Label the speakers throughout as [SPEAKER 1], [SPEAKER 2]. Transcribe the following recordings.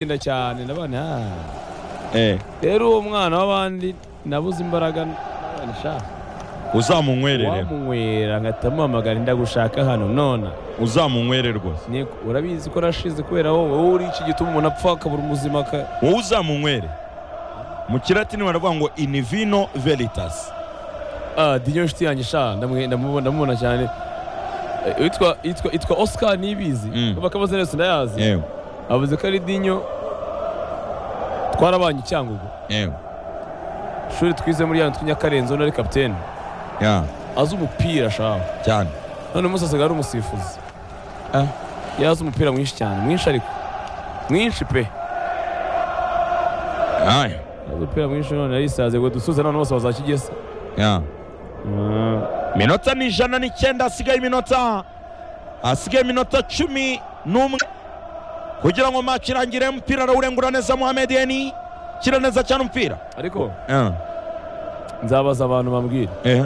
[SPEAKER 1] inda cyane nabana
[SPEAKER 2] Eh,
[SPEAKER 1] rero uwo mwana w'abandi nabuze imbaraga nabana sha
[SPEAKER 2] uzamunywerere
[SPEAKER 1] wamunywera nkahita muhamagara ndagushaka hano nona
[SPEAKER 2] uzamunywerere rwose
[SPEAKER 1] Niko, urabizi ko nashize kubera wowe wowe uri iki gituma umuntu apfa akabura ubuzima ka-
[SPEAKER 2] wowe uzamunywere mu kilatini baravuga ngo in vino veritas
[SPEAKER 1] ah dinyo nshuti yanjye sha ndamwe- ndamubona ndamubona cyane Eh, yitwa yitwa yitwa Oscar nibizi
[SPEAKER 2] Mm.
[SPEAKER 1] bakabaza neza ndayazi
[SPEAKER 2] yewe
[SPEAKER 1] avuze ko ari dinyo twarabanye icyangugu
[SPEAKER 2] yewe
[SPEAKER 1] ishuri twize muri yanyu tw'inyakarenzo nari kapitene
[SPEAKER 2] ya
[SPEAKER 1] azi umupira shaho
[SPEAKER 2] cyane
[SPEAKER 1] none umunsi asigaye ari umusifuzi
[SPEAKER 2] Ah.
[SPEAKER 1] yazi umupira mwinshi cyane mwinshi ariko mwinshi pe
[SPEAKER 2] Aya,
[SPEAKER 1] yazi umupira mwinshi none arisaze ngo dusuze none bose bazakigesa
[SPEAKER 2] ya minota ni ijana n'icyenda hasigaye iminota hasigaye iminota cumi n'umwe kugira ngo match irangire umupira arawurengura neza Mohamed Eni kira neza cyane umupira
[SPEAKER 1] ariko
[SPEAKER 2] Eh,
[SPEAKER 1] nzabaza abantu bambwira
[SPEAKER 2] eh,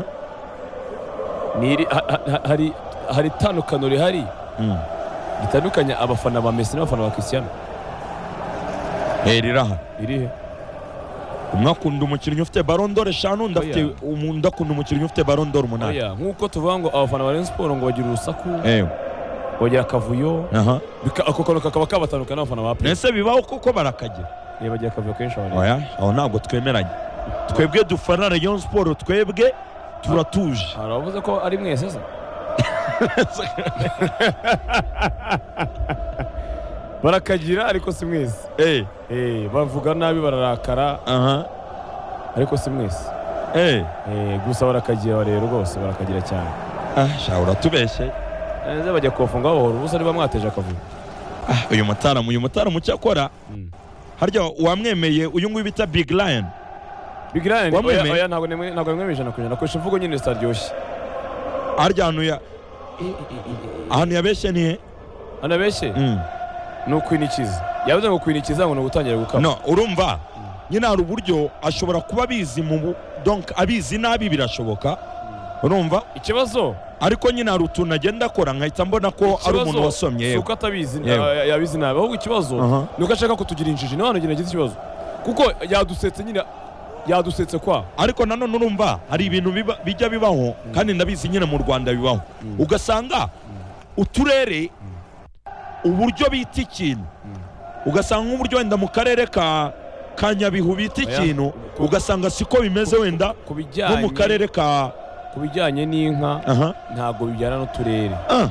[SPEAKER 1] niri ha- ha- ha- hari hari itandukano rihari
[SPEAKER 2] mm.
[SPEAKER 1] ritandukanya abafana ba Messi n'abafana ba Cristiano
[SPEAKER 2] Eh, rirahari
[SPEAKER 1] irihe
[SPEAKER 2] umwe akunda umukinnyi ufite barondoro eshanu undi afite
[SPEAKER 1] Oya.
[SPEAKER 2] undi akunda umukinnyi ufite barondoro umunani
[SPEAKER 1] oya nk'uko tuvuga ngo abafana ba Rayon Sport ngo bagira urusaku
[SPEAKER 2] ewe
[SPEAKER 1] bagira akavuyo
[SPEAKER 2] aha
[SPEAKER 1] bika- ako kantu kakaba kabatandukana n'abafana ba Pep
[SPEAKER 2] mbese bibaho koko barakagira
[SPEAKER 1] Eh, bagira akavuyo kenshi abantu
[SPEAKER 2] oya aho ntabwo twemeranye twebwe dufana rayon siporo twebwe turatuje
[SPEAKER 1] hari abavuze ko ari mwese se barakagira ariko si mwese
[SPEAKER 2] Eh,
[SPEAKER 1] Eh, bavuga nabi bararakara
[SPEAKER 2] aha
[SPEAKER 1] ariko si mwese
[SPEAKER 2] eh,
[SPEAKER 1] Eh, gusa barakagira rero rwose barakagira cyane
[SPEAKER 2] ah, sha uratubeshye
[SPEAKER 1] neza bajya kubafunga bahora ubusa niba mwateje akavuyo
[SPEAKER 2] Ah, uyu mutaramu uyu mutaramu cyakora
[SPEAKER 1] Mm.
[SPEAKER 2] harya wamwemeye uyu nguyu bita big lion
[SPEAKER 1] Big Lion,
[SPEAKER 2] Wamwemeye?
[SPEAKER 1] oya- oya, ntabwo nemwe- ntabwo nemwemeje ijana ku ijana akoresha imvugo nyine zitaryoshye
[SPEAKER 2] harya ahantu ya ahantu yabeshye ni he
[SPEAKER 1] hano abeshye
[SPEAKER 2] Mm.
[SPEAKER 1] ni ukwinikiza yavuze ngo kwinikiza ngo ni ugutangira gukama
[SPEAKER 2] no urumva nyine hari uburyo ashobora kuba abizi mu bu- donc abizi nabi birashoboka urumva
[SPEAKER 1] ikibazo
[SPEAKER 2] ariko nyine hari utuntu agenda akora nkahita mbona ko ari
[SPEAKER 1] ikibazo
[SPEAKER 2] umuntu wasomye
[SPEAKER 1] si
[SPEAKER 2] yewe
[SPEAKER 1] uko atabizi
[SPEAKER 2] Yewe.
[SPEAKER 1] ya- yabizi nabi ahubwo ikibazo
[SPEAKER 2] Aha.
[SPEAKER 1] ni uko ashaka kutugira injiji nawe nagira agize ikibazo kuko yadusetse nyine yadusetse kwa
[SPEAKER 2] ariko nanone urumva hari ibintu biba- bijya bibaho kandi ndabizi nyine mu rwanda bibaho ugasanga uturere uburyo bita ikintu ugasanga nk'uburyo wenda mu karere ka ka nyabihu bita
[SPEAKER 1] Oya.
[SPEAKER 2] ikintu
[SPEAKER 1] Ku-
[SPEAKER 2] ugasanga siko bimeze wenda
[SPEAKER 1] ku
[SPEAKER 2] nko mu
[SPEAKER 1] bijyanye
[SPEAKER 2] karere ka
[SPEAKER 1] ku bijyanye n'inka
[SPEAKER 2] aha
[SPEAKER 1] ntabwo bijyana n'uturere
[SPEAKER 2] ah,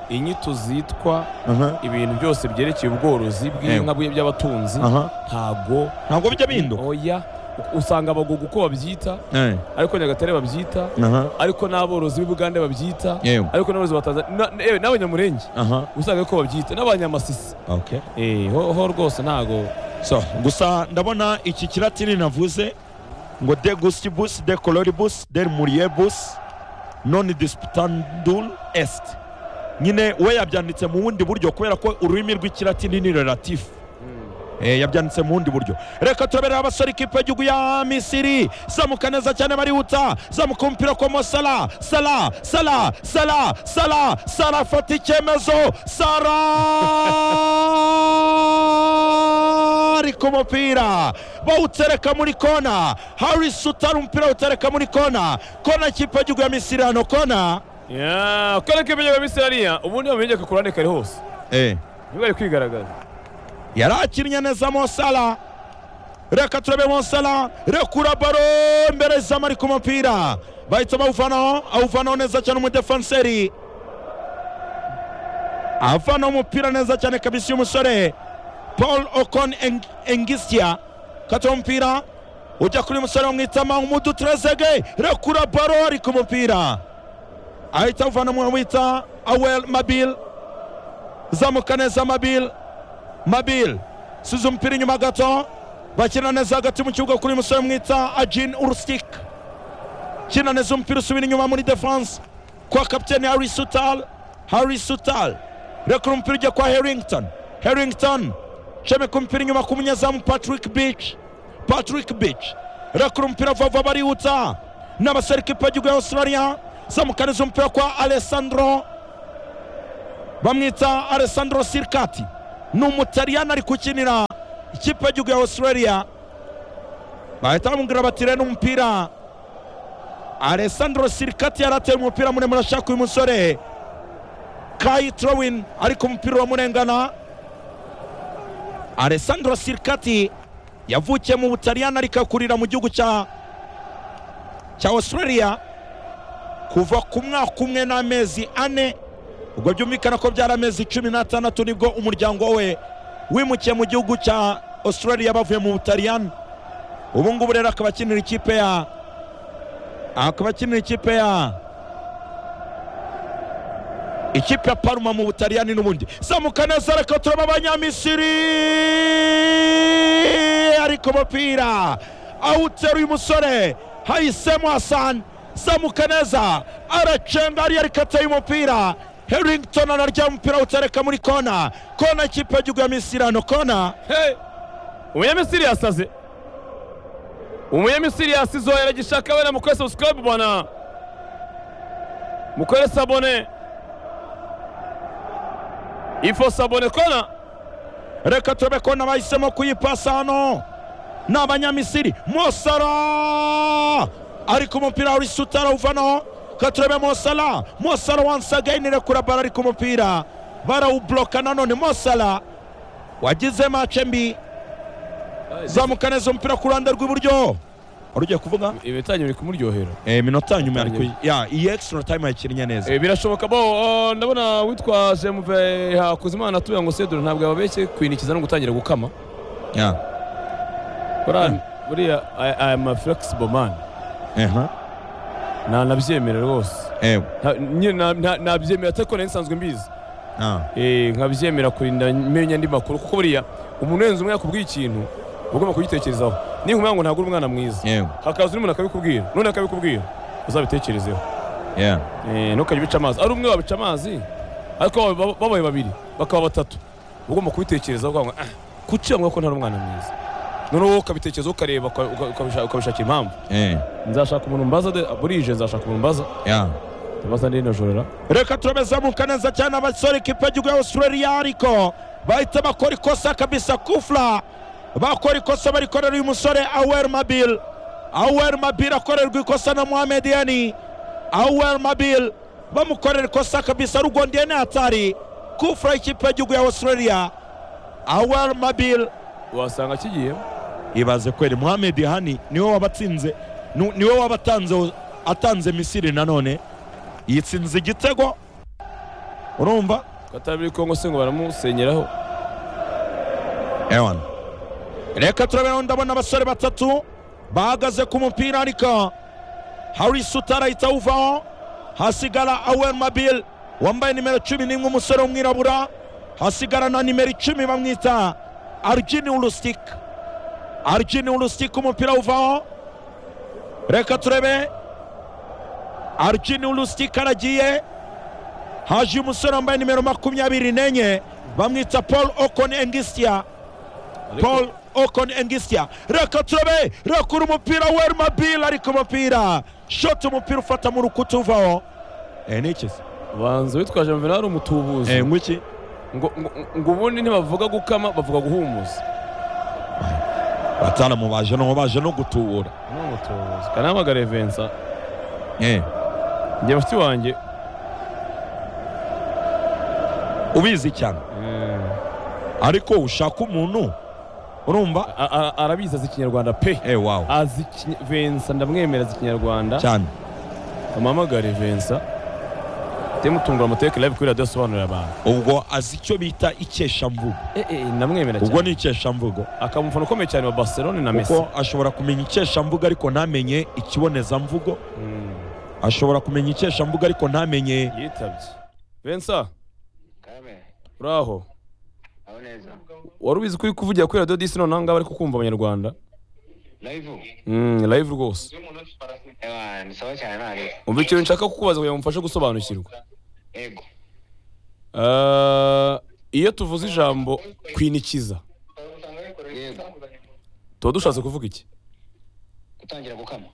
[SPEAKER 1] inyito zitwa
[SPEAKER 2] aha
[SPEAKER 1] ibintu byose byerekeye ubworozi bw'inka bwe- by'abatunzi
[SPEAKER 2] aha
[SPEAKER 1] ntabwo
[SPEAKER 2] ntabwo bijya bihinduka
[SPEAKER 1] oya u- usanga abagugu uko babyita
[SPEAKER 2] Eh,
[SPEAKER 1] ariko nyagatare babyita
[SPEAKER 2] aha
[SPEAKER 1] ariko n'aborozi b'i bugande babyita
[SPEAKER 2] yewe
[SPEAKER 1] ariko n'aborozi ba tanzania na- yewe n'abanyamurenge
[SPEAKER 2] aha
[SPEAKER 1] usanga ko babyita n'abanyamasisi
[SPEAKER 2] okay
[SPEAKER 1] Eh, ho ho rwose ntabwo
[SPEAKER 2] so gusa ndabona iki kiratini navuze ngo de gustibus de coloribus del muriebus non disputandul est nyine we yabyanditse mu bundi buryo kubera ko ururimi rw'ikiratini ni relatifu Eh, yabyanditse mu bundi buryo reka turabereye abasore ikipe y'igihugu ya misiri zamuka neza cyane barihuta zamuka umupira kwa mosala sala sala sala sala sala afata icyemezo sara ari ku mupira bawutereka muri kona haris utari umupira awutereka muri kona kona ikipe y'igihugu ya misiri hano kona
[SPEAKER 1] ya kareke binyega bisa hariya ubundi bamenye ko kurane kari hose nibwo ari kwigaragaza
[SPEAKER 2] yari akinnye neza mosala reka turabe mosala rekura baro imbere zamu ari ku mupira bahita bawuvanaho awuvanaho neza cyane umudefanseri avanaho umupira neza cyane kabisi y'umusore paul okon Eng- engistia kata umupira ujya kuri musore bamwitama umudu trezege rekura baro ari ku mupira ahita awuvana mu wita awel mabil zamuka neza mabil mabil size umupira inyuma gato bakina neza hagati mu kibuga kuri musore mwita ajin urustik kina neza umupira usubira inyuma muri defense kwa kapiteni harry sutal harry sutal rekura umupira ujya kwa harrington harrington cemeka umupira inyuma ku munyezamu patrick beach patrick beach rekura umupira vava barihuta n'abaserekipe y'igihugu ya australia zamukaniza umupira kwa alessandro bamwita alessandro sirikati ni umutaliyani ari gukinira ikipe y'igihugu ya australia bahita bamubwira bati rero umupira alessandro sirikati yari ateye umupira muremure ashaka uyu musore kayi trowin ariko umupira uramurengana alessandro sirikati yavukiye mu butaliyani ariko akurira mu gihugu cya cya australia kuva ku mwaka umwe n'amezi ane ubwo byumvikana ko byari amezi cumi n'atandatu nibwo umuryango we wimukiye mu gihugu cya australia bavuye mu butaliyani ubu ngubu rero akaba akinira ikipe ya akaba akinira ikipe ya ikipe ya paruma mu butaliyani n'ubundi zamuka neza reka turaba abanyamisiri ariko umupira awuteruye umusore hahisemo hasani zamuka neza aracenga ariyo ariko ateye umupira herington anarya umupira awutereka muri kona kona ikipe y'igihugu ya misiri hano kona
[SPEAKER 1] Hey! Umunyamisiri yasaze. Umunyamisiri yasizohera gishaka wena mukore subscribe bwana. Mukore sabone. Ifo sabone kona.
[SPEAKER 2] reka turebe kona bahisemo kuyipasa hano ni abanyamisiri mosara ariko umupira uri sutara uvanaho reka turebe mosara mosara wansagayini rekura bara ariko umupira barawubloka nanone mosara wagize mace mbi zamuka neza umupira ku ruhande rw'iburyo wari ugiye kuvuga
[SPEAKER 1] Ibitanyo biri kumuryohera.
[SPEAKER 2] Eh, minota nyuma
[SPEAKER 1] Itangira.
[SPEAKER 2] ariko ya iyi extra time yakinnye neza
[SPEAKER 1] Eh, Birashoboka bo oh, ndabona witwa Jemuve Hakuzimana atuye ngo Sedro ntabwo yababeshye kwinikiza no gutangira gukama.
[SPEAKER 2] Ya.
[SPEAKER 1] Buriya buriya I, I am a flexible man.
[SPEAKER 2] Aha.
[SPEAKER 1] Na nabyemera rwose.
[SPEAKER 2] Eh,
[SPEAKER 1] Nta- nyine na- nta- Nabyemera atari ko nari nsanzwe mbizi.
[SPEAKER 2] ah.
[SPEAKER 1] Eh, nkabyemera kurinda menya andi makuru kuko buriya umuntu wenze umwe yakubwiye ikintu uba ugomba kugitekerezaho ninkumbura ngo ntabwo uri umwana mwiza
[SPEAKER 2] Eh,
[SPEAKER 1] hakaza undi muntu akabikubwira n'undi akabikubwira uzabitekerezeho
[SPEAKER 2] yeah.
[SPEAKER 1] Eh, ntukajye ubica amazi ari umwe wabica amazi ariko baba- baba- babaye babiri bakaba batatu uba ugomba kubitekerezaho ukavuga ngo, "Ah, kuki bavuga ko ntari umwana mwiza noneho wowe ukabitekerezaho ukareba uka- uka- ukabisha- ukabishakira impamvu
[SPEAKER 2] Eh,
[SPEAKER 1] nzashaka umuntu mbaza de- burije nzashaka umuntu mbaza
[SPEAKER 2] yeah.
[SPEAKER 1] mbaza ndi najorera
[SPEAKER 2] reka turebe zamuka neza cyane abasore ikipe y'igihugu ya australia ariko bahita bakora ikosa kabisa kufla bakora ikosa barikorera uyu musore awer mabil awer mabil akorerwa ikosa na mohamed yani awer mabil bamukorera ikosa kabisa rugondiyene hatari kufla ikipe y'igihugu ya australia awer mabil
[SPEAKER 1] wasanga kigiye
[SPEAKER 2] ibaze kweri mohamed hani niwe wabatsinze nu- niwe wabatanze atanze misiri nanone yitsinze igitego urumva
[SPEAKER 1] katabiri kongo se ngo baramusenyeraho
[SPEAKER 2] ewana reka turabona ndabona abasore batatu bahagaze ku mupira ariko hari sutara ahita awuvaho hasigara awer mabil wambaye nimero cumi n'imwe umusore w'umwirabura hasigara na nimero icumi bamwita arjini urustik arjini urustik umupira awuvaho reka turebe arjini urustik aragiye haje umusore wambaye nimero makumyabiri n'enye bamwita paul okon engistia
[SPEAKER 1] Ariko-
[SPEAKER 2] paul okon engistia reka turebe rekura umupira wermabil ariko umupira shoti umupira ufata mu rukuta uvaho eh, ni iki se?
[SPEAKER 1] banza witwaje mvera ari umutubuzi
[SPEAKER 2] eh, ngwiki
[SPEAKER 1] ngo ngo- ngo ubundi ntibavuga gukama bavuga guhumuza
[SPEAKER 2] batanamubaje baje no gutubura
[SPEAKER 1] ni umutubuzi kanahamagare vensa
[SPEAKER 2] eh.
[SPEAKER 1] njye mushiki wanjye
[SPEAKER 2] ubizi cyane
[SPEAKER 1] eh,
[SPEAKER 2] ariko ushaka umuntu urumva
[SPEAKER 1] a- a- arabizi azi ikinyarwanda pe
[SPEAKER 2] eh, wow.
[SPEAKER 1] azi Ikiny- vensa ndamwemera azi ikinyarwanda
[SPEAKER 2] cyane
[SPEAKER 1] amuhamagare vensa temutungura amateka live kuri radiyo asobanurira abantu
[SPEAKER 2] ubwo azi icyo bita ikeshamvugo
[SPEAKER 1] Eh, eh, ndamwemera
[SPEAKER 2] ubwo
[SPEAKER 1] cyane
[SPEAKER 2] ni ikeshamvugo
[SPEAKER 1] akaba umufana ukomeye cyane wa barcelone na messi
[SPEAKER 2] kuko ashobora kumenya ikeshamvugo ariko ntamenye ikibonezamvugo
[SPEAKER 1] Mm,
[SPEAKER 2] ashobora kumenya ikeshamvugo ariko ntamenye
[SPEAKER 1] yitabye vensa
[SPEAKER 3] Kame,
[SPEAKER 1] uraho
[SPEAKER 3] aho neza.
[SPEAKER 1] wari ubizi ko uri kuvugira kuri radiyo disi noneho ngaho bari kukumva abanyarwanda
[SPEAKER 3] Live.
[SPEAKER 1] Mm, live rwose
[SPEAKER 3] Ewa, ni sawa cyane nari.
[SPEAKER 1] umva ikintu nshaka kukubaza kugira ngo umfashe gusobanukirwa
[SPEAKER 3] Ego.
[SPEAKER 1] Ah, iyo tuvuze ijambo kwinikiza
[SPEAKER 3] Yego.
[SPEAKER 1] tuba dushatse kuvuga iki
[SPEAKER 3] Gutangira gukama.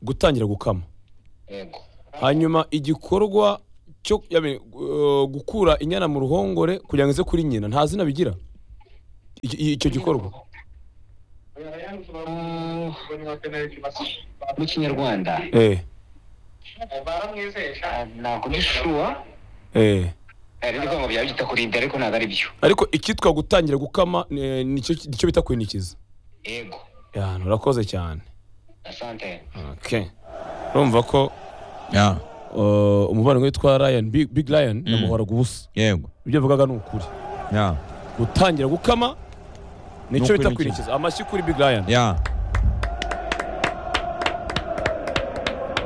[SPEAKER 1] gutangira gukama
[SPEAKER 3] Yego.
[SPEAKER 1] hanyuma igikorwa cyo yabe, uh, gukura inyana mu ruhongore kugira ngo ize kuri nyina nta zina bigira Iki- i- icyo gikorwa
[SPEAKER 3] mu kinyarwanda
[SPEAKER 1] eh
[SPEAKER 3] Ah, nakugishuwa
[SPEAKER 1] eh
[SPEAKER 3] ari ndi kwanga byaba byita kurinda ariko ntabwo ari byo
[SPEAKER 1] ariko icyitwa gutangira gukama eh, nicyo nicyo bita kwinikiza
[SPEAKER 3] yego
[SPEAKER 1] ya urakoze cyane
[SPEAKER 3] asante
[SPEAKER 1] okay urumva ko
[SPEAKER 2] Yeah,
[SPEAKER 1] uh, umubano witwa Ryan Big, Big Ryan namuhoraga ubusa
[SPEAKER 2] yego
[SPEAKER 1] ibyo avugaga ni ukuri
[SPEAKER 2] Yeah,
[SPEAKER 1] gutangira gukama nicyo bita
[SPEAKER 2] N'ukwinikiza.
[SPEAKER 1] kwinikiza amashyi kuri Big Ryan
[SPEAKER 2] yeah.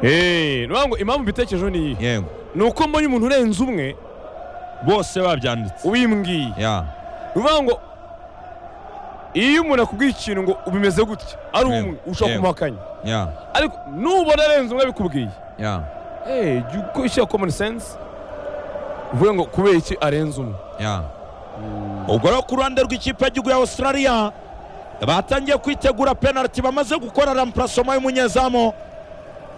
[SPEAKER 1] Eh, nuvuga ngo impamvu mbitekerejeho ni iyi
[SPEAKER 2] yego
[SPEAKER 1] ni uko mbonye umuntu urenze umwe
[SPEAKER 2] bose babyanditse
[SPEAKER 1] ubimbwiye
[SPEAKER 2] Yeah,
[SPEAKER 1] bivuga ngo iyo umuntu akubwiye ikintu ngo bimeze gutya ari
[SPEAKER 2] Yego,
[SPEAKER 1] umwe ushobora
[SPEAKER 2] yego.
[SPEAKER 1] kumuhakanya
[SPEAKER 2] yeah,
[SPEAKER 1] ariko nubona arenze umwe abikubwiye
[SPEAKER 2] yeah,
[SPEAKER 1] eh jya ukoresha common sense uvuge ngo kubera iki arenze umwe
[SPEAKER 2] yeah. ubwo rero ku ruhande rw'ikipe y'igihugu ya australia batangiye kwitegura penaliti bamaze gukora rampurasoma y'umunyezamu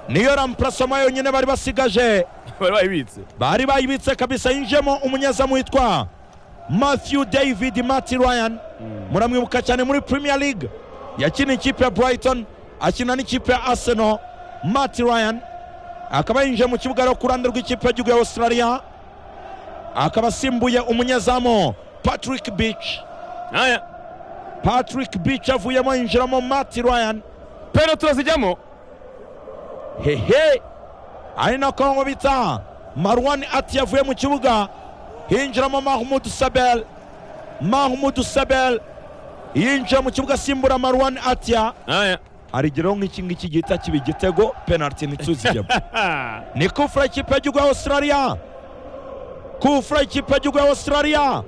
[SPEAKER 2] niyo rampurasoma yonyine bari basigaje
[SPEAKER 1] bari bayibitse
[SPEAKER 2] bari bayibitse kabisa yinjiyemo umunyezamu witwa matthew david mati ryan muramwibuka cyane muri premier league yakina ikipe ya brighton akina n'ikipe ya arsenal mati ryan akaba yinjiye mu kibuga rero ku ruhande rw'ikipe y'igihugu ya australia akaba asimbuye umunyezamu patrick beach
[SPEAKER 1] aya
[SPEAKER 2] patrick beach avuyemo yinjiramo mati ryan
[SPEAKER 1] pero turazijyamo
[SPEAKER 2] hehe ari nako ngo bita marwan ati yavuye mu kibuga hinjiramo mahmud sabel mahmud sabel yinjira mu kibuga asimbura marwan atya
[SPEAKER 1] aya
[SPEAKER 2] arigeraho nk'iki ngiki gihita kiba igitego penaliti ntituzijyemo
[SPEAKER 1] Ah.
[SPEAKER 2] ni kufura ikipe y'igihugu ya australia kufura ikipe y'igihugu ya australia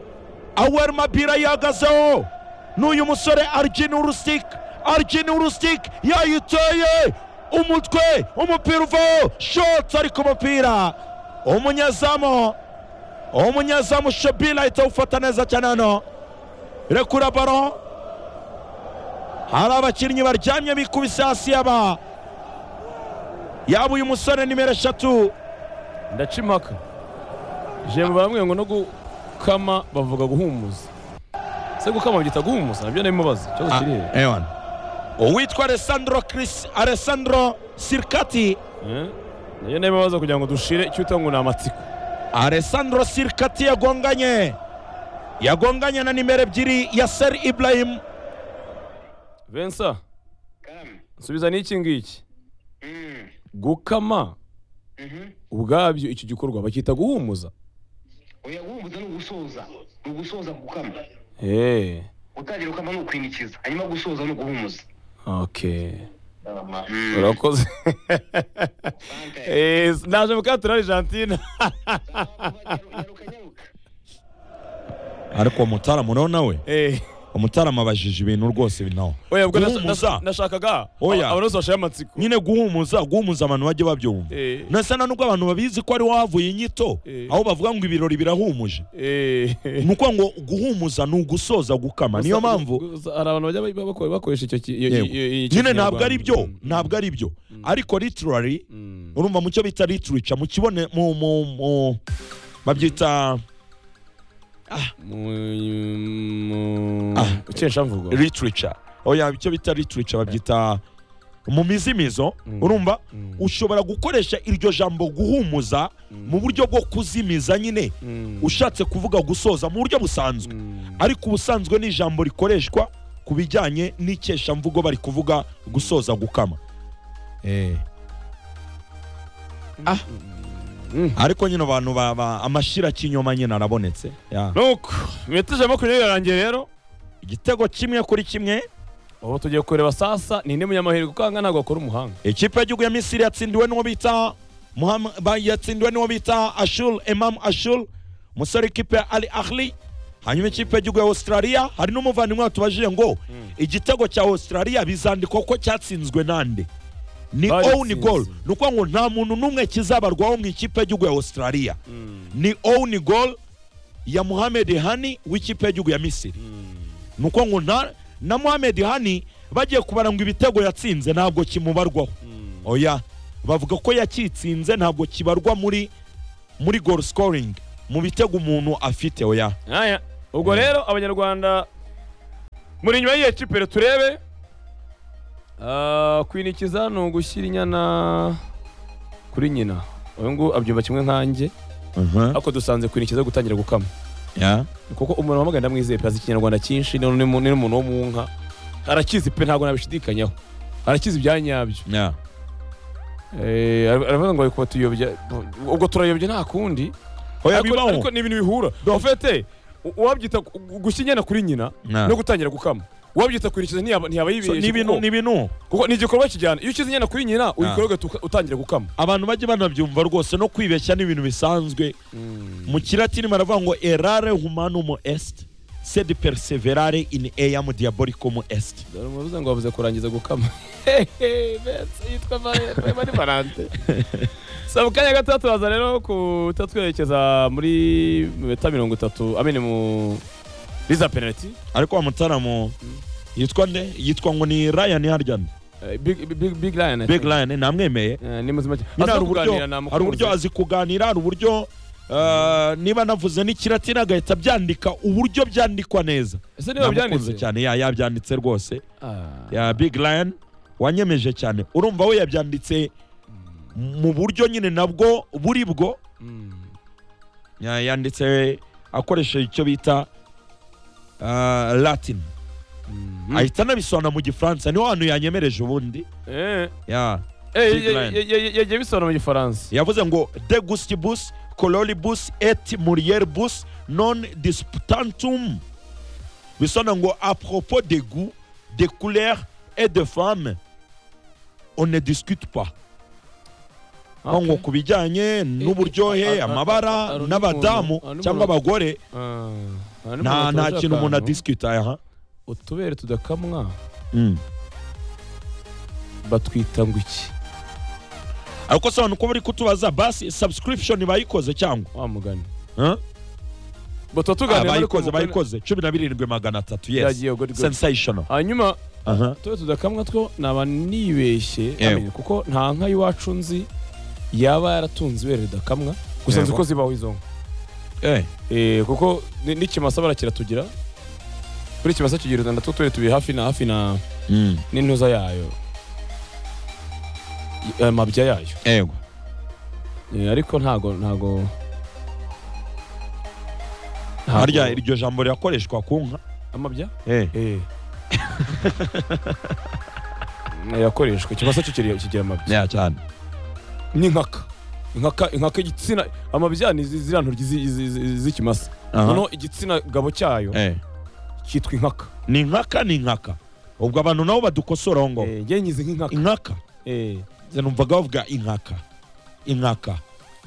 [SPEAKER 2] aweri mabira yihagazeho n'uyu musore arjini urusik arjini urusik yayiteye umutwe umupira uvaho shotsi ari ku mupira umunyezamu umunyezamu shobila ahita awufata neza cyane hano rekura baro hari abakinnyi baryamye bikubise hasi yaba yaba uyu musore nimero eshatu
[SPEAKER 1] ndaca impaka jembo baramwe ngo no gukama bavuga guhumuza se gukama byita guhumuza nabyo ndabimubaza ikibazo kiri he?
[SPEAKER 2] ewan uwitwa alessandro chris alessandro sirkati
[SPEAKER 1] Eh? nabyo ndabimubaza kugira ngo dushire icyo uta ngo ni amatsiko
[SPEAKER 2] alessandro sirkati yagonganye yagonganye na nimero ebyiri yaser ibrahim
[SPEAKER 1] vensa
[SPEAKER 3] kam
[SPEAKER 1] nsubiza n'iki ngiki
[SPEAKER 3] mm
[SPEAKER 1] gukama
[SPEAKER 3] mhm
[SPEAKER 1] ubwabyo icyo gikorwa bacyita guhumuza
[SPEAKER 3] oya wumva ni ugusoza ni ugusoza gukama
[SPEAKER 1] Eh,
[SPEAKER 3] gutangira gukama ni ukwinikiza hanyuma gusoza ni uguhumuza
[SPEAKER 1] okay
[SPEAKER 3] Mm.
[SPEAKER 1] urakoze
[SPEAKER 3] Asante.
[SPEAKER 1] Eh, naje mu kato na argentina
[SPEAKER 3] Nyaruka, nyaruka.
[SPEAKER 2] ariko umutaramu rero nawe
[SPEAKER 1] Eh,
[SPEAKER 2] umutaramu abajije ibintu rwose nawe
[SPEAKER 1] oya ubwo nasha-
[SPEAKER 2] guhumuza
[SPEAKER 1] nasha- nashakaga
[SPEAKER 2] Oya.
[SPEAKER 1] abanuzi bashaya amatsiko
[SPEAKER 2] nyine guhumuza guhumuza abantu bajye babyumva
[SPEAKER 1] Eh,
[SPEAKER 2] nasa na nubwo abantu babizi ko ari wavuye inyito
[SPEAKER 1] Eh.
[SPEAKER 2] aho bavuga ngo ibirori birahumuje
[SPEAKER 1] eh.
[SPEAKER 2] ni ukuvuga ngo guhumuza ni ugusoza gukama niyo
[SPEAKER 1] Gusa-
[SPEAKER 2] mpamvu
[SPEAKER 1] gusa hari abantu bajya ba- bako- bakoresha icyo ki- iyo- iyo- iyo-
[SPEAKER 2] Yego.
[SPEAKER 1] icyo
[SPEAKER 2] nyine ntabwo ari byo
[SPEAKER 1] kinyarwanda.
[SPEAKER 2] ntabwo ari byo ariko literary
[SPEAKER 1] Mm.
[SPEAKER 2] urumva mu cyo bita literature mu kibone mu mu mu babyita
[SPEAKER 1] Mu- mu-
[SPEAKER 2] Ah.
[SPEAKER 1] ikeshamvugo
[SPEAKER 2] literature oya icyo bita literature babyita mu mizimizo
[SPEAKER 1] Mm.
[SPEAKER 2] urumva
[SPEAKER 1] Mm.
[SPEAKER 2] ushobora gukoresha iryo jambo guhumuza mu buryo bwo kuzimiza nyine
[SPEAKER 1] Mm.
[SPEAKER 2] ushatse kuvuga gusoza mu buryo busanzwe
[SPEAKER 1] Mm.
[SPEAKER 2] ariko ubusanzwe ni ijambo rikoreshwa ku bijyanye n'ikeshamvugo bari kuvuga gusoza gukama eh. ah.
[SPEAKER 1] Mm.
[SPEAKER 2] ariko nyine abantu ba- ba- amashira kinyoma nyine arabonetse Ya.
[SPEAKER 1] nuko iminota ijana na makumyabiri yarangiye rero
[SPEAKER 2] igitego kimwe kuri kimwe
[SPEAKER 1] ubu tugiye kureba sasa ni indi munyamahirwe kuko ahanga ntabwo akora umuhanga
[SPEAKER 2] ikipe y'igihugu ya misiri yatsindiwe n'uwo bita Muham- ba- yatsindiwe n'uwo bita ashul imam ashul umusore w'ikipe ya ali ahli hanyuma ikipe y'igihugu ya australia hari n'umuvandimwe watubajije ngo igitego cya australia bizandikwa ko cyatsinzwe nande ni
[SPEAKER 1] Bagitsinze.
[SPEAKER 2] own goal ni ukuvuga ngo nta muntu n'umwe kizabarwaho mu ikipe y'igihugu ya australia ni own goal ya muhamed hani w'ikipe y'igihugu ya misiri ni uko ngo nta na muhamed hani bagiye kubara ngo ibitego yatsinze ntabwo kimubarwaho oya bavuga ko yakitsinze ntabwo kibarwa muri muri goal scoring mu bitego umuntu afite oya
[SPEAKER 1] Aya. ubwo rero abanyarwanda muri inyuma y'iyo kipere turebe Ah, kwinikiza ni ugushyira inyana kuri nyina uyu nguyu abyumva kimwe nkanjye ariko dusanze kwinikiza gutangira gukama
[SPEAKER 2] Ya.
[SPEAKER 1] kuko umuntu wamugana ndamwizeye pe azi ikinyarwanda cyinshi none ni mu- ni n'umuntu wo mu nka arakizi pe ntabwo nabishidikanyaho arakizi ibya nyabyo
[SPEAKER 2] Ya.
[SPEAKER 1] Eh, ara- aravuga ngo kuba tuyobya ubwo turayobya nta kundi
[SPEAKER 2] oya
[SPEAKER 1] ariko
[SPEAKER 2] bibaho
[SPEAKER 1] ariko ni ibintu bihura en fait u- uwabyita gu- gu- gushya inyana kuri nyina
[SPEAKER 2] Na.
[SPEAKER 1] no gutangira gukama uwabyita kwinikiza ntiyaba ntiyaba
[SPEAKER 2] So, ni
[SPEAKER 1] yibeshye
[SPEAKER 2] ibintu
[SPEAKER 1] kuko-
[SPEAKER 2] ni ibintu
[SPEAKER 1] kuko ni igikorwa kijyana iyo ushyize inyana kuri nyina uyikora ugahita uka- utangira gukama
[SPEAKER 2] abantu bajya banabyumva rwose no kwibeshya ni ibintu bisanzwe mu kilatini baravuga ngo erare humanum est sed perseverare in eam diabolicum est
[SPEAKER 1] dore umuvuza ngo bavuze kurangiza gukama mbese yitwa mari valante so mu kanya gato turaza rero kuta twerekeza muri meta mirongo itatu amene mu riza penaliti
[SPEAKER 2] ariko wa mutaramu yitwa nde yitwa ngo ni ryan harya nde
[SPEAKER 1] Eh, big big big lion I
[SPEAKER 2] big
[SPEAKER 1] think.
[SPEAKER 2] lion namwemeye
[SPEAKER 1] Eh, ni muzima cyane
[SPEAKER 2] nyine
[SPEAKER 1] Aza
[SPEAKER 2] hari uburyo
[SPEAKER 1] kuganira, namukunze.
[SPEAKER 2] hari uburyo azi kuganira hari uburyo eh, niba navuze n'ikiratini agahita abyandika uburyo byandikwa neza
[SPEAKER 1] ese niba
[SPEAKER 2] namukunze
[SPEAKER 1] byanditse
[SPEAKER 2] cyane ya yabyanditse rwose
[SPEAKER 1] Ah.
[SPEAKER 2] ya big lion wanyemeje cyane urumva we yabyanditse mu buryo nyine nabwo buri bwo
[SPEAKER 1] Mm.
[SPEAKER 2] ya- yanditse akoresheje icyo bita eh, latin
[SPEAKER 1] Mm.
[SPEAKER 2] ahita anabisobanura mu gifaransa niho hantu yanyemereje ubundi
[SPEAKER 1] Eh,
[SPEAKER 2] ya
[SPEAKER 1] eh,
[SPEAKER 2] Big
[SPEAKER 1] ye-
[SPEAKER 2] line.
[SPEAKER 1] ye- ye- ye- yagiye bisobanura mu gifaransa
[SPEAKER 2] yavuze ngo de gustibus coloribus et murieribus non disputantum bisobanura ngo a propos de goût de couleur et de femme on ne discute pas aho ngo ku bijyanye n'uburyohe
[SPEAKER 1] a- a- a- a-
[SPEAKER 2] amabara
[SPEAKER 1] undi
[SPEAKER 2] n'abadamu
[SPEAKER 1] muntu- undi
[SPEAKER 2] cyangwa
[SPEAKER 1] muntu-
[SPEAKER 2] abagore nta nta kintu umuntu adisikita aha
[SPEAKER 1] utubere tudakamwa
[SPEAKER 2] Mm.
[SPEAKER 1] batwita ngo iki
[SPEAKER 2] ariko sobanura uko bari kutubaza basi subscription bayikoze cyangwa
[SPEAKER 1] wa mugani
[SPEAKER 2] Huh?
[SPEAKER 1] Ngo tuba
[SPEAKER 2] Ah,
[SPEAKER 1] tuganira ariko
[SPEAKER 2] bayikoze
[SPEAKER 1] mugani-
[SPEAKER 2] bayikoze cumi na birindwi magana atatu yes
[SPEAKER 1] Byagiye, good, good.
[SPEAKER 2] sensational
[SPEAKER 1] hanyuma
[SPEAKER 2] aha
[SPEAKER 1] tube tudakamwa two naba nibeshye
[SPEAKER 2] Yego.
[SPEAKER 1] amenye, kuko nta nka y'iwacu nzi yaba yaratunze ibere ridakamwa gusa nzi
[SPEAKER 2] Yego.
[SPEAKER 1] ko zibaho izo nka
[SPEAKER 2] eh
[SPEAKER 1] Eh, kuko ni- n'ikimasa barakiratugira kuri ikimasa kigira uruganda two tubiri tubiri hafi na hafi na
[SPEAKER 2] Mm.
[SPEAKER 1] n'intuza yayo Y- amabya yayo
[SPEAKER 2] ego
[SPEAKER 1] Eh, ariko ntago ntago ntago-
[SPEAKER 2] harya iryo jambo rirakoreshwa ku nka
[SPEAKER 1] amabya
[SPEAKER 2] eh
[SPEAKER 1] Eh. yakoreshwa ikimasa cyo kiri- kigira amabya
[SPEAKER 2] ya cyane
[SPEAKER 1] n'inkaka inkaka inkaka igitsina amabya ni zi- ziriya ntoryi zi- zi- zi- z'ikimasa
[SPEAKER 2] Aha.
[SPEAKER 1] noneho igitsina gabo cyayo
[SPEAKER 2] eh
[SPEAKER 1] cyitwa inkaka
[SPEAKER 2] ni nkaka ni nkaka ubwo abantu nabo badukosora aho ngaho
[SPEAKER 1] Eh, njye nyizi nk'inkaka
[SPEAKER 2] inkaka
[SPEAKER 1] Eh.
[SPEAKER 2] nze numvaga bavuga inkaka inkaka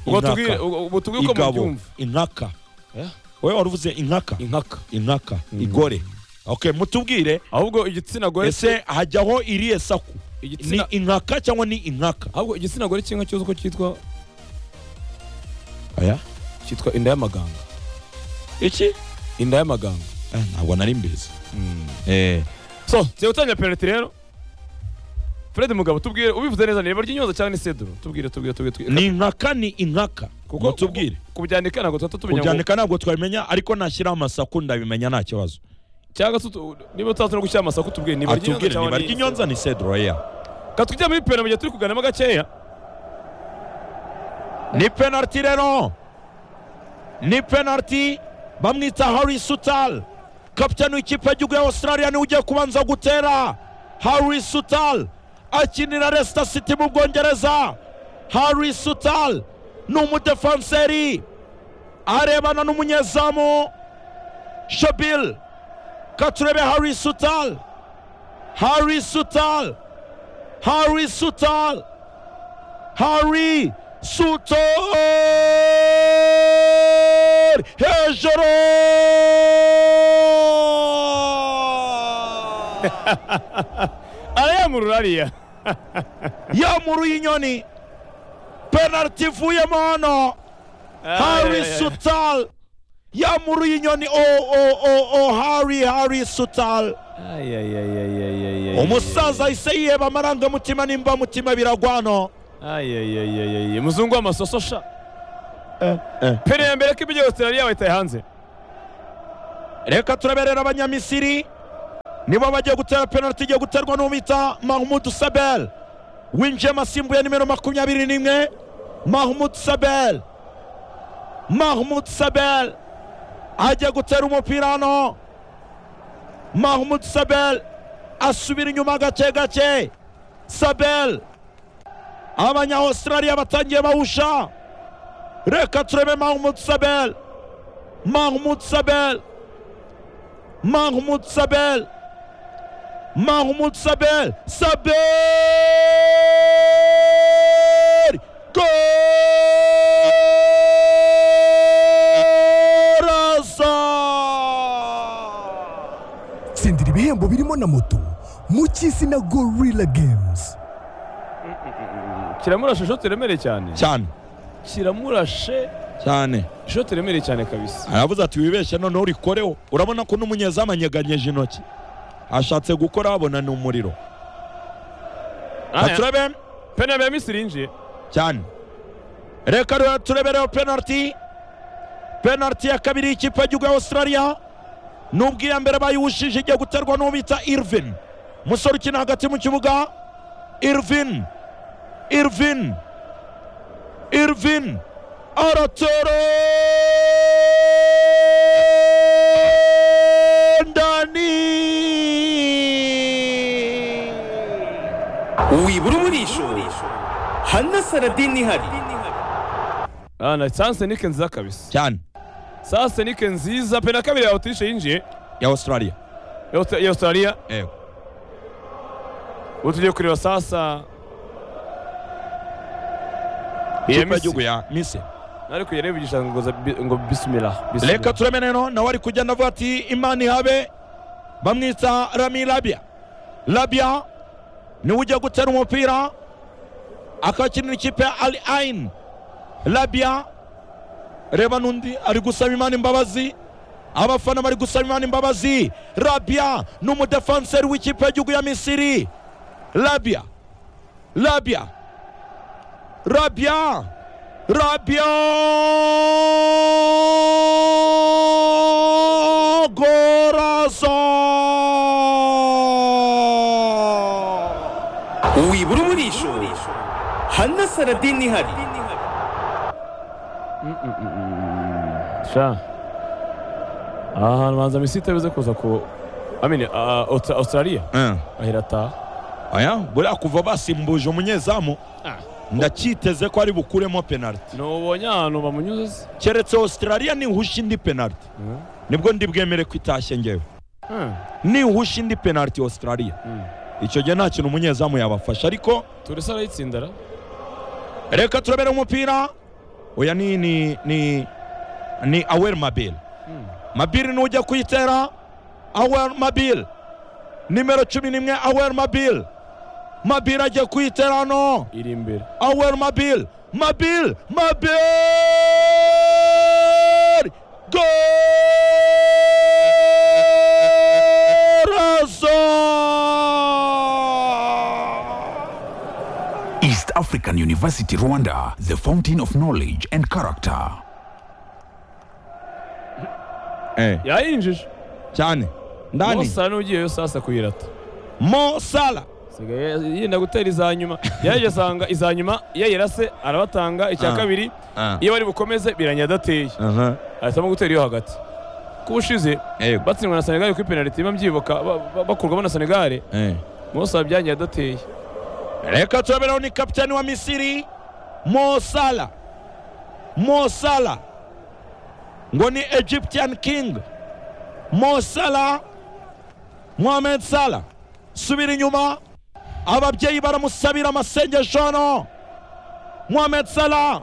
[SPEAKER 1] ubwo
[SPEAKER 2] Inkaka.
[SPEAKER 1] tubwire ubwo- ubwo tubwire uko
[SPEAKER 2] igabo
[SPEAKER 1] mubyumva
[SPEAKER 2] inkaka
[SPEAKER 1] Eh?
[SPEAKER 2] wowe wari uvuze inkaka
[SPEAKER 1] inkaka
[SPEAKER 2] inkaka igore okay mutubwire
[SPEAKER 1] ahubwo igitsina gore
[SPEAKER 2] ese hajyaho iriye saku ni
[SPEAKER 1] igitsina
[SPEAKER 2] inkaka cyangwa ni inkaka
[SPEAKER 1] ahubwo igitsina gore cy'inka cyose uko cyitwa
[SPEAKER 2] aya
[SPEAKER 1] cyitwa inda y'amaganga
[SPEAKER 2] iki
[SPEAKER 1] inda y'amaganga
[SPEAKER 2] Ah, ntabwo nari mbizi eh
[SPEAKER 1] so tugiye gutangira penaliti rero fred mugabo tubwire ubivuze neza nireba ry'inyoza cyangwa ni seduro tubwire tubwire tubwire tubwire
[SPEAKER 2] ni inkaka ni inkaka mutubwire
[SPEAKER 1] kubyandika ntabwo tuhita tumenya ngo
[SPEAKER 2] kubyandika ntabwo twabimenya ariko nashyiraho amasaku ndabimenya nta kibazo
[SPEAKER 1] cyangwa se utu- niba utazi no gushyira amasaku tubwire niba ry'inyoza
[SPEAKER 2] atubwire niba
[SPEAKER 1] cyangwa
[SPEAKER 2] ry'inyonza ni sedroya
[SPEAKER 1] katujya muri pena mu gihe turi kuganamo gakeya
[SPEAKER 2] ni penaliti rero ni penaliti bamwita harry sutal kapitani w'ikipe y'igihugu ya australia niwe ugiye kubanza gutera harry sutal akinira leicester city mu bwongereza harry sutal ni umudefanseri arebana n'umunyezamu shabil katurebe harry sutal harry sutal harry sutal Harry Sutor hejuru
[SPEAKER 1] arayamurura ariya
[SPEAKER 2] yamuruye inyoni penaliti ivuyemo hano Harry Sutal yamuruye inyoni o o o o Harry Harry Sutal umusaza ahise yiheba amarangamutima n'imbamutima biragwa hano
[SPEAKER 1] umuzungu w'amasoso sha pene ya mbere ko ibyo Australia bayitaye hanze
[SPEAKER 2] reka turaberera abanyamisiri nibo bagiye gutera penaliti igiye guterwa n'umwita mahmud sabel winjiye asimbuye nimero makumyabiri n'imwe mahmud sabel mahmud sabel ajya gutera umupira hano mahmud sabel asubira inyuma gake gake sabel abanya australia batangiye bawusha reka turebe mahmud sabel mahmud sabel Mahmoud Sabel. Mahmoud Sabel. Sabel! Coração!
[SPEAKER 4] tsindira ibihembo birimo na moto mu cy'isi na gorilla games
[SPEAKER 1] kiramurashe ishoti remereye cyane
[SPEAKER 2] cyane
[SPEAKER 1] kiramurashe
[SPEAKER 2] cyane
[SPEAKER 1] ishoti remereye cyane kabisa
[SPEAKER 2] aravuze ati wibeshye noneho urikoreho urabona ko n'umunyezamu anyeganyeje intoki ashatse gukora abona ni umuriro
[SPEAKER 1] Ah,
[SPEAKER 2] Reka turebe
[SPEAKER 1] pene ya mbere Misiri yinjiye
[SPEAKER 2] cyane reka rero turebereho penaliti penaliti ya kabiri y'ikipe y'igihugu ya australia nubwo iya mbere bayiwushije igiye guterwa n'uwo bita irvin umusore ukina hagati mu kibuga irvin irvin irvin aratoro ndani
[SPEAKER 5] wibura umurisho hana saradini ihari
[SPEAKER 1] Ah, na sansenike nziza kabisa
[SPEAKER 2] cyane
[SPEAKER 1] sansenike nziza pene ya kabiri ya Autriche yinjiye
[SPEAKER 2] ya australia
[SPEAKER 1] ya Aust- ya Australia
[SPEAKER 2] yego
[SPEAKER 1] ubu tugiye kureba sasa iya
[SPEAKER 2] ikipe
[SPEAKER 1] Misiri
[SPEAKER 2] y'igihugu ya misiri
[SPEAKER 1] ariko yarebigisha ngo za- bi- ngo bismillah bismillah.
[SPEAKER 2] reka tureme rero nawe ari kugenda avuga ati imana ihabe bamwita rami rabia rabia niwe ujya gutera umupira akakinira ikipe ya al ain rabia reba n'undi ari gusaba imana imbabazi abafana bari gusaba imana imbabazi rabia ni umudefanseri w'ikipe y'igihugu ya misiri rabia rabia rabia rabia gorazo
[SPEAKER 5] wibura umurisho hana saradini ihari
[SPEAKER 1] sha aha hantu banza misi itabize kuza ku amini australia ahera ataha
[SPEAKER 2] aya buriya kuva basimbuje umunyezamu ndacyiteze ko ari bukuremo penaliti
[SPEAKER 1] ntubonye ahantu bamunyuze se
[SPEAKER 2] keretse australia nihusha indi penaliti nibwo ndi bwemere ko itashye ngewe
[SPEAKER 1] Hmm.
[SPEAKER 2] nihusha indi penaliti australia
[SPEAKER 1] Mm.
[SPEAKER 2] icyo gihe nta kintu umunyezamu yabafasha ariko
[SPEAKER 1] turese arayitsindara
[SPEAKER 2] reka turabere umupira oya ni ni ni ni awel mabil mabil niwe ujya kuyitera awel mabil nimero cumi n'imwe awel mabil mabil agiye kuyitera hano
[SPEAKER 1] iri imbere
[SPEAKER 2] awel mabil mabil mabil gorazo
[SPEAKER 6] East African University Rwanda, the fountain of knowledge and character.
[SPEAKER 1] yayinjije
[SPEAKER 2] cyane ndani
[SPEAKER 1] bose n'ugiyeyo sasa kuyirata
[SPEAKER 2] Mo Salah
[SPEAKER 1] sigaye yenda gutera iza nyuma yaje asanga iza nyuma yayirase arabatanga icya
[SPEAKER 2] Ah.
[SPEAKER 1] kabiri iyo bari bukomeze biranya adateye
[SPEAKER 2] aha
[SPEAKER 1] ahitamo gutera iyo hagati kubushize
[SPEAKER 2] yego
[SPEAKER 1] batsindwa na senegali kuri penaliti biba mbyibuka ba- ba- bakurwamo na senegali musa byangiye adateye
[SPEAKER 2] reka turaberaho ni kapitani wa misiri Mo Salah Mo Salah ngo ni Egyptian King Mo Salah Mohamed Salah subira inyuma ababyeyi baramusabira amasengesho hano Mohamed Salah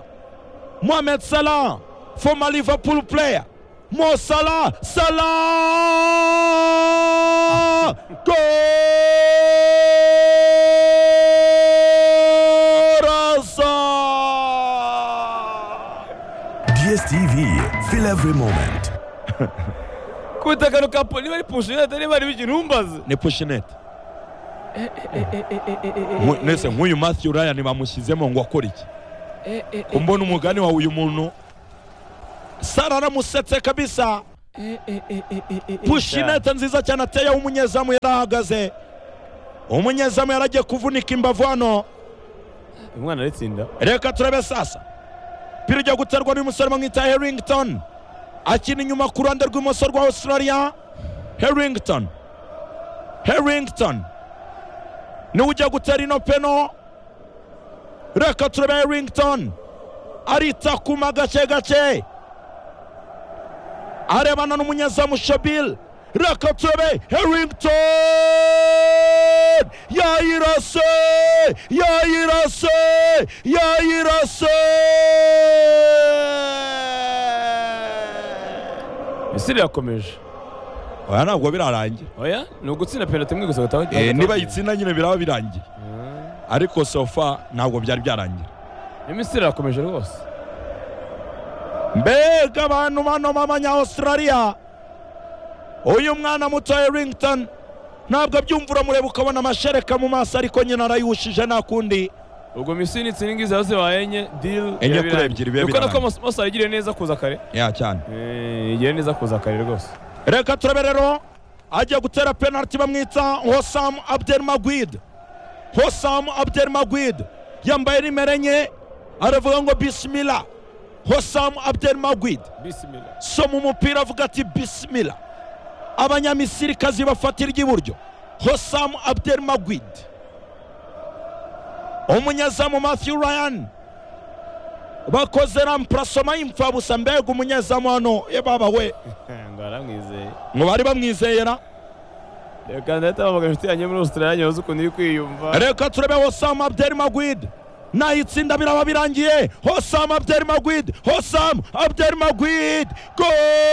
[SPEAKER 2] Mohamed Salah former Liverpool player Mo Salah Salah Coração
[SPEAKER 6] DSTV, feel every moment.
[SPEAKER 1] kubita kano ka poli bari pushira atari bari bikintu umbaze
[SPEAKER 2] ni pushinete nese nk'uyu Matthew Ryan bamushyizemo ngo akore iki kumbona umugani wawe uyu muntu sara aramusetse kabisa pushinete nziza cyane ateye w'umunyezamu yari ahagaze umunyezamu yari agiye kuvunika imbavu hano
[SPEAKER 1] umwana aritsinda
[SPEAKER 2] reka turebe sasa pira ujya guterwa n'umusore bamwita herington akina inyuma ku ruhande rw'imoso rwa australia herington herington niwe ujya gutera ino peno reka turebe herington aritakuma gake gake arebana n'umunyezamu shabil reka turebe herington yayirase yayirase yayirase
[SPEAKER 1] misiri yakomeje
[SPEAKER 2] oya ntabwo birarangira
[SPEAKER 1] oya ni ugutsinda penaliti imwe gusa gataha
[SPEAKER 2] Eh, niba yitsinda nyine biraba birangiye ariko sofa ntabwo byari byarangira
[SPEAKER 1] imisiri irakomeje rwose
[SPEAKER 2] mbega abantu bano b'abanyaustraliya uyu mwana muto herington ntabwo abyumva uramureba ukabona amashereka mu maso ariko nyine arayiwushije nta kundi
[SPEAKER 1] ubwo misiri nitsinda ingizi zose baye enye diri
[SPEAKER 2] Enye kuri ebyiri biba
[SPEAKER 1] dukora ko
[SPEAKER 2] birangiye.
[SPEAKER 1] Mos- mose yagiriye neza kuza kare
[SPEAKER 2] ya cyane
[SPEAKER 1] Eh, yagiriye neza kuza kare rwose
[SPEAKER 2] reka turabe rero agiye gutera penaliti bamwita hosam abdelmagwid hosam abdelmagwid yambaye nimero enye aravuga ngo bisimila hosam abdelmagwid
[SPEAKER 1] bisimila
[SPEAKER 2] soma umupira avuga ati bisimila abanyamisirikazi bafatira iry'iburyo hosam abdelmagwid umunyezamu matthew ryan bakoze rampurasoma y'imfabusa mbega umunyezamu hano ye baba we
[SPEAKER 1] ngo aramwizeye
[SPEAKER 2] ngo bari bamwizeyera
[SPEAKER 1] reka ndahita bahamagara inshuti yanjye muri australia nyoza ukuntu iri kwiyumva
[SPEAKER 2] reka turebe hosam abdel magwid nayitsinda biraba birangiye hosam abdel magwid hosam abdel magwid go